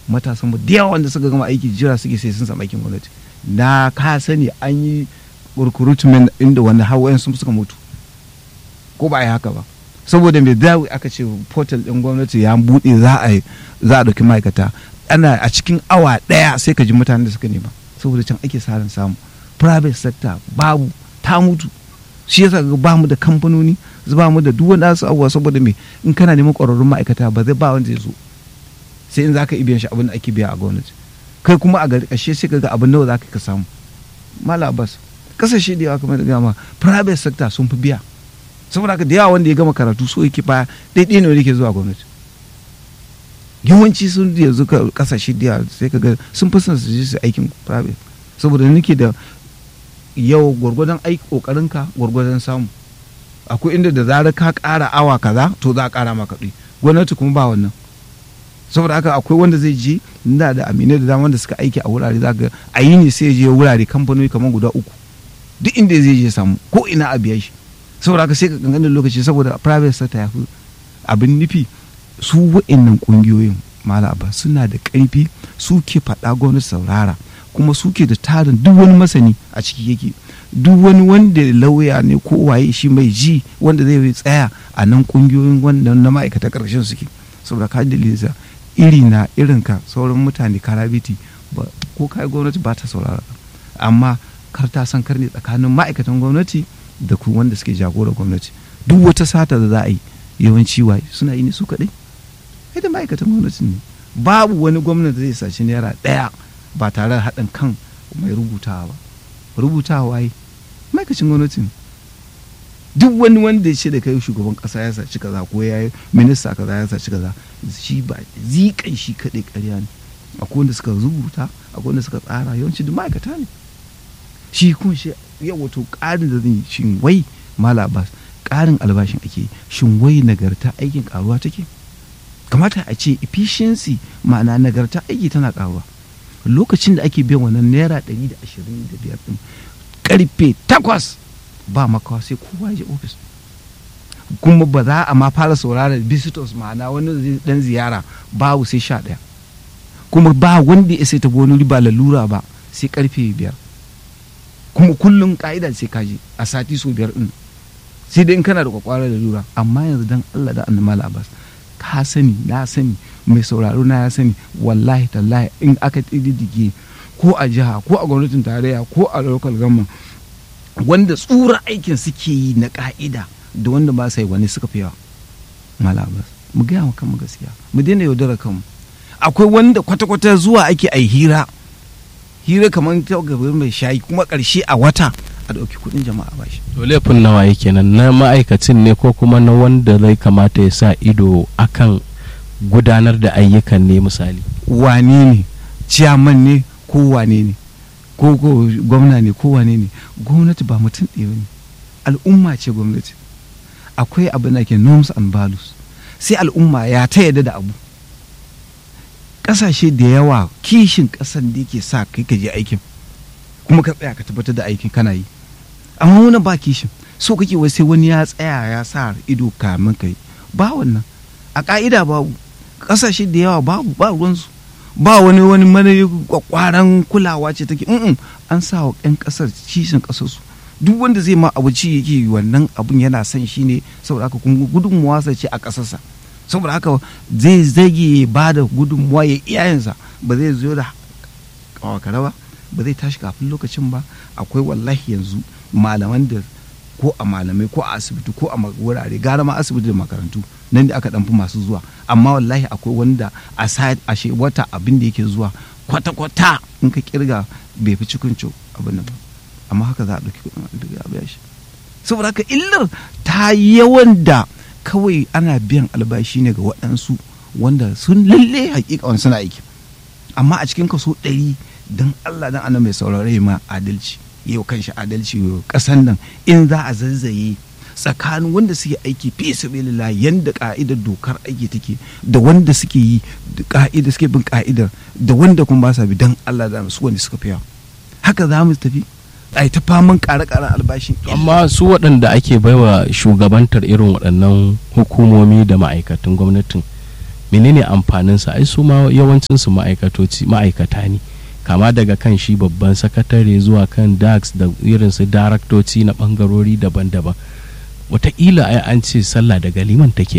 matasan mu da yawa wanda suka gama aiki jira suke sai sun samu aikin gwamnati na ka sani an yi recruitment inda wanda har wayan sun suka mutu ko ba a yi haka ba saboda mai dawo aka ce portal din gwamnati ya buɗe za a za a ɗauki ma'aikata ana a cikin awa ɗaya sai ka ji mutanen da suka nema saboda can ake sa ran samu private sector babu ta mutu shi yasa ga ba mu da kamfanoni ba mu da duk wanda su abuwa saboda me in kana neman ƙwararrun ma'aikata ba zai ba wanda ya zo sai in zaka ibiyan shi abin da ake biya a gwamnati kai kuma a gari ƙarshe sai ka ga abin nawa zaka ka samu mala abbas kasashe da yawa kamar da gama private sector sun fi biya saboda haka da yawa wanda ya gama karatu so yake baya daidai ne yake zuwa gwamnati yawanci sun yanzu kasashe da yawa sai ka ga sun fi son su je su aikin private saboda nake da yau gwargwadon aiki kokarin ka gwargwadon samu akwai inda da zarar ka ƙara awa kaza to za a ƙara maka kuɗi gwamnati kuma ba wannan saboda haka akwai wanda zai je ina da aminai da dama da suka aiki a wurare za ga a yi ne sai je wurare kamfanoni kamar guda uku duk inda zai je samu ko ina a biya shi saboda haka sai ka ganganin lokaci saboda private sector ya fi abin nufi su wa'annan kungiyoyin mala abba suna da ƙarfi su ke faɗa gwamnati saurara kuma suke da tarin duk wani masani a ciki yake duk wani wanda lauya ne ko waye shi mai ji wanda zai tsaya a nan kungiyoyin wanda na ma'aikata ƙarshen suke saboda ka dalilisa iri na irin ka sauran mutane karabiti ko kai gwamnati ba ta saurara amma kar ta san kar ne tsakanin ma'aikatan gwamnati da ku wanda suke jagora gwamnati duk wata sata da za a yi yawanci waye suna yi ne su kaɗai sai da ma'aikatan gwamnati ne babu wani gwamnati zai saci naira ɗaya ba tare da haɗin kan mai rubutawa ba rubutawa yi ma'aikacin gwamnati ne duk wani wanda ya ce da kai shugaban kasa ya saci kaza ko ya yi minista kaza ya saci kaza shi ba zikan shi kaɗai ƙarya ne akwai wanda suka rubuta akwai wanda suka tsara yawanci duk ma'aikata ne shi kuma shi yau wato ƙarin da zan yi shin wai mala abbas ƙarin albashin ake shin wai nagarta aikin ƙaruwa take kamata a ce efficiency ma'ana nagarta aiki tana ƙaruwa lokacin da ake biyan wannan naira ɗari da ashirin da biyar ɗin ƙarfe takwas ba makawa sai kowa ya je ofis kuma ba za a ma fara sauraron visitors ma'ana wani dan ziyara babu sai sha ɗaya kuma ba wanda ya sai tafi wani riba lalura ba sai karfe biyar kuma kullum ka'ida sai kaji a sati so biyar din sai dai in kana da kwakwarar lalura amma yanzu dan Allah da annabi Abbas ka sani na sani mai sauraro na ya sani wallahi tallahi in aka diddige ko a jiha ko a gwamnatin tarayya ko a local government wanda tsura aikin suke yi na ka'ida da wanda ba sa yi wani suka fi yawa malabas mu gaya wa kanmu gaskiya mu daina yaudara kanmu akwai wanda kwata-kwata zuwa ake a hira hira kamar ta gaban mai shayi kuma ƙarshe a wata a ɗauki kuɗin jama'a ba shi. to laifin nawa yake nan na ma'aikacin ne ko kuma na wanda zai kamata ya sa ido akan gudanar da ayyukan ne misali wane ne ciyaman ne ko wane ne ko ko gwamna ne ko wane ne gwamnati ba mutum ɗaya ne al'umma ce gwamnati akwai abin da ke norms and values sai al'umma ya ta yadda da abu ƙasashe da yawa kishin ƙasan da yake sa kai ka je aikin kuma ka tsaya ka tabbatar da aikin kana yi amma wani ba kishin so kake wai sai wani ya tsaya ya sa ido kamin kai ba wannan a ka'ida babu ƙasashe da yawa babu ba ruwansu ba wani wani mana kwakwaran kulawa ce take mm an sa wa 'yan kasar kishin kasarsu duk wanda zai ma abu ci yake wannan abun yana son shi ne saboda haka kuma gudunmuwa sa ce a kasarsa saboda haka zai zage ba da gudunmuwa ya iyayensa ba zai zo da kawakara ba ba zai tashi kafin lokacin ba akwai wallahi yanzu malaman da ko a malamai ko a asibiti ko a wurare gara ma asibiti da makarantu nan da aka ɗanfi masu zuwa amma wallahi akwai wanda a ashe wata abin da yake zuwa kwata-kwata in ka kirga bai fi cikin co abin nan amma haka za a ɗauki kuɗin albiga a biya shi saboda haka illar ta yawan da kawai ana biyan albashi ne ga waɗansu wanda sun lalle hakika wani suna aiki amma a cikin kaso ɗari don allah dan ana mai saurare ma adalci yau kan shi adalci kasan nan in za a zazzaye tsakanin wanda suke aiki fi sabilillah yanda ka'idar dokar aiki take da wanda suke yi ka'ida suke bin ka'idar da wanda kuma ba sa bi dan Allah da su wanda suka fiya haka za mu tafi ai ta faman ƙare-ƙaren albashin amma su waɗanda ake baiwa shugabantar irin waɗannan hukumomi da ma'aikatan gwamnatin menene amfaninsa ai su ma yawancinsu ma'aikatoci ma'aikata ne kama daga kan shi babban sakatare zuwa kan dax da irin su daraktoci na bangarori daban-daban wataƙila ai an ce sallah daga liman take